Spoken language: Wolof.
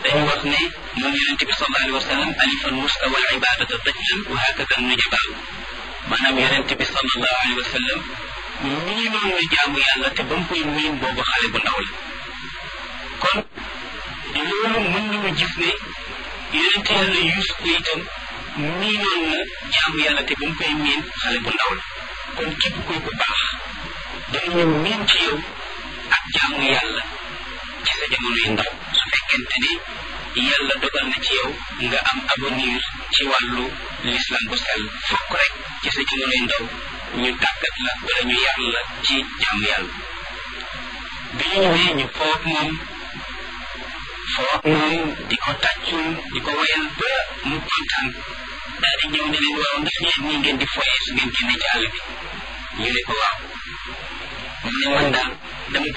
dañu wax ne moom yonente bi sallallahu alayhi wa sallam alifan mustawa al ibadata dajlan wa hakada nujabaaw maanaam yonente bi sallallahu alayhi wa sallam miinoon na jaamu yàlla te ba mu koy miin boobu xale bu ndaw la kon loolu mën nañu gis ne yonente yàlla yuus ko itam miinoon na jaamu yàlla te ba mu koy miin xale bu ndaw la kon képp kuy ku baax danañu miin ci yow ak jaamu yàlla ci sa jamono yu ndaw su fekkente ni yàlla dogal na ci yow nga am avenir ci wàllu l'islam bu sell fokk rek ci sa jamono yu ndaw ñu tàggat la wala ñu yar la ci jaamu yàlla bi ñu ñëwee ñu foog moom foog moom di ko tàccul di ko wayal ba mu kontaan daal di ñëw ne leen waaw ndax yéen nii ngeen di foyee su ngeen génnee ci àll bi ñu ne ko waaw mu ne man daal dama